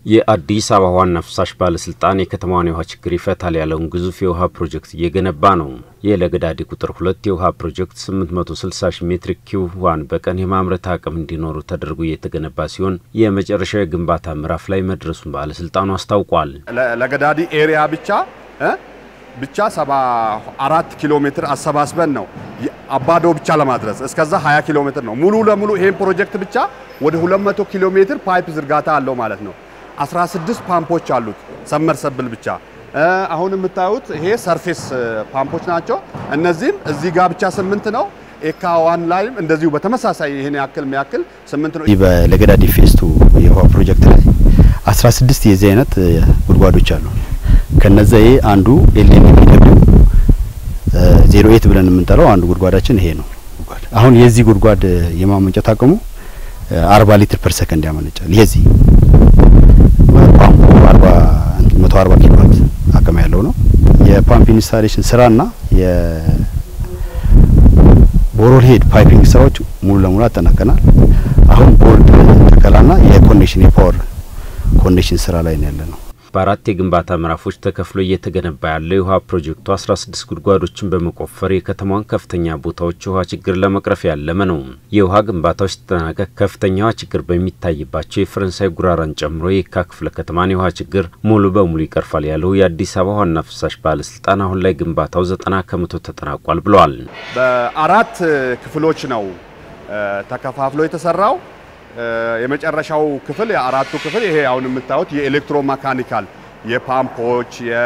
የአዲስ አበባ ዋና ፍሳሽ ባለስልጣን የከተማዋን የውሃ ችግር ይፈታል ያለውን ግዙፍ የውሃ ፕሮጀክት እየገነባ ነው። የለገዳዲ ቁጥር ሁለት የውሃ ፕሮጀክት 860 ሺህ ሜትሪክ ኪዩብ ውሃን በቀን የማምረት አቅም እንዲኖሩ ተደርጎ እየተገነባ ሲሆን የመጨረሻው የግንባታ ምዕራፍ ላይ መድረሱን ባለስልጣኑ አስታውቋል። ለገዳዲ ኤሪያ ብቻ ብቻ 74 ኪሎ ሜትር አሰባስበን ነው አባዶ ብቻ ለማድረስ እስከዛ 20 ኪሎ ሜትር ነው። ሙሉ ለሙሉ ይሄን ፕሮጀክት ብቻ ወደ 200 ኪሎ ሜትር ፓይፕ ዝርጋታ አለው ማለት ነው። 16 ፓምፖች አሉት ሰመርሰብል ብቻ። አሁን የምታዩት ይሄ ሰርፌስ ፓምፖች ናቸው። እነዚህም እዚህ ጋር ብቻ ስምንት ነው። ኤካ ዋን ላይም እንደዚሁ በተመሳሳይ ይሄን ያክል የሚያክል ስምንት ነው። በለገዳዲ ፌስቱ የውሃ ፕሮጀክት ላይ 16 የዚህ አይነት ጉድጓዶች አሉ። ከነዛ ይሄ አንዱ ኤልኤን የሚደብው ዜሮ ኤት ብለን የምንጠራው አንዱ ጉድጓዳችን ይሄ ነው። አሁን የዚህ ጉድጓድ የማመንጨት አቅሙ 40 ሊትር ፐር ሰከንድ ያመነጫል። የዚህ ፓምፑ 40 140 ኪሎ ዋት አቅም ያለው ነው። የፓምፕ ኢንስታሌሽን ስራና የቦሮል ሄድ ፓይፒንግ ስራዎች ሙሉ ለሙሉ አጠናቀናል። አሁን ቦልድ ተከላና የኮኔክሽን የፓወር ኮኔክሽን ስራ ላይ ነው ያለ ነው። በአራት የግንባታ ምዕራፎች ተከፍሎ እየተገነባ ያለው የውሃ ፕሮጀክቱ 16 ጉድጓዶችን በመቆፈር የከተማዋን ከፍተኛ ቦታዎች የውሃ ችግር ለመቅረፍ ያለመ ነው። የውሃ ግንባታው ሲጠናቀቅ ከፍተኛ ውሃ ችግር በሚታይባቸው የፈረንሳይ ጉራራን ጨምሮ የካ ክፍለ ከተማን የውሃ ችግር ሙሉ በሙሉ ይቀርፋል ያለው የአዲስ አበባ ዋና ፍሳሽ ባለስልጣን አሁን ላይ ግንባታው ዘጠና ከመቶ ተጠናቋል ብለዋል። በአራት ክፍሎች ነው ተከፋፍሎ የተሰራው። የመጨረሻው ክፍል የአራቱ ክፍል ይሄ አሁን የምታዩት የኤሌክትሮ መካኒካል የፓምፖች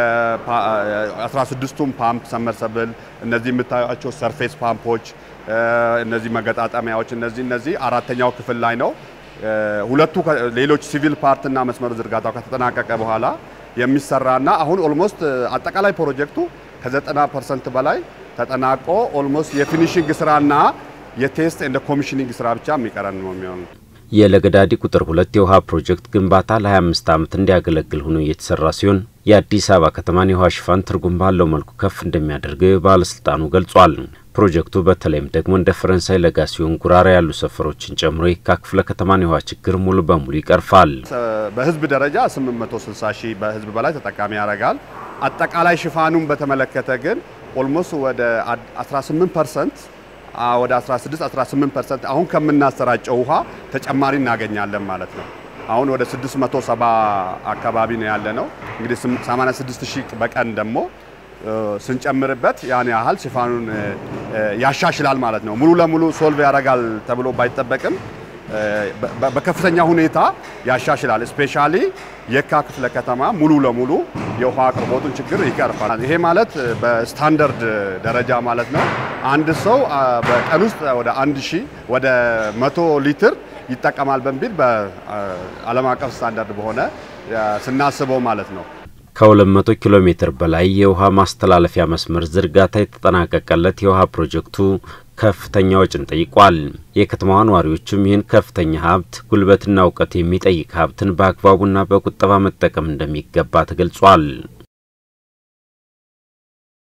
የ16ቱም ፓምፕ ሰመርሰብል እነዚህ የምታዩቸው ሰርፌስ ፓምፖች እነዚህ መገጣጠሚያዎች እነዚህ እነዚህ አራተኛው ክፍል ላይ ነው። ሁለቱ ሌሎች ሲቪል ፓርትና መስመሩ ዝርጋታው ከተጠናቀቀ በኋላ የሚሰራና አሁን ኦልሞስት አጠቃላይ ፕሮጀክቱ ከ90 ፐርሰንት በላይ ተጠናቆ ኦልሞስት የፊኒሽንግ ስራና የቴስት እንደ ኮሚሽኒንግ ስራ ብቻ የሚቀረን ነው የሚሆኑት። የለገዳዲ ቁጥር ሁለት የውሃ ፕሮጀክት ግንባታ ለ25 ዓመት እንዲያገለግል ሆኖ እየተሰራ ሲሆን የአዲስ አበባ ከተማን የውሃ ሽፋን ትርጉም ባለው መልኩ ከፍ እንደሚያደርገው ባለስልጣኑ ገልጿል። ፕሮጀክቱ በተለይም ደግሞ እንደ ፈረንሳይ ለጋ ሲሆን ጉራራ ያሉ ሰፈሮችን ጨምሮ የካ ክፍለ ከተማን የውሃ ችግር ሙሉ በሙሉ ይቀርፋል። በህዝብ ደረጃ 860 ሺህ በህዝብ በላይ ተጠቃሚ ያደርጋል። አጠቃላይ ሽፋኑን በተመለከተ ግን ኦልሞስት ወደ 18 ፐርሰንት ወደ 16 18 ፐርሰንት አሁን ከምናሰራጨው ውሃ ተጨማሪ እናገኛለን ማለት ነው። አሁን ወደ 670 አካባቢ ነው ያለ ነው። እንግዲህ 86 ሺህ በቀን ደግሞ ስንጨምርበት ያን ያህል ሽፋኑን ያሻሽላል ማለት ነው። ሙሉ ለሙሉ ሶልቭ ያደርጋል ተብሎ ባይጠበቅም በከፍተኛ ሁኔታ ያሻሽላል። ስፔሻሊ የካ ክፍለ ከተማ ሙሉ ለሙሉ የውሃ አቅርቦቱን ችግር ይቀርፋል። ይሄ ማለት በስታንዳርድ ደረጃ ማለት ነው። አንድ ሰው በቀን ውስጥ ወደ አንድ ሺህ ወደ መቶ ሊትር ይጠቀማል በሚል በዓለም አቀፍ ስታንዳርድ በሆነ ስናስበው ማለት ነው። ከ200 ኪሎ ሜትር በላይ የውሃ ማስተላለፊያ መስመር ዝርጋታ የተጠናቀቀለት የውሃ ፕሮጀክቱ ከፍተኛ ወጪን ጠይቋል። የከተማዋ ነዋሪዎችም ይህን ከፍተኛ ሀብት ጉልበትና እውቀት የሚጠይቅ ሀብትን በአግባቡና በቁጠባ መጠቀም እንደሚገባ ተገልጿል።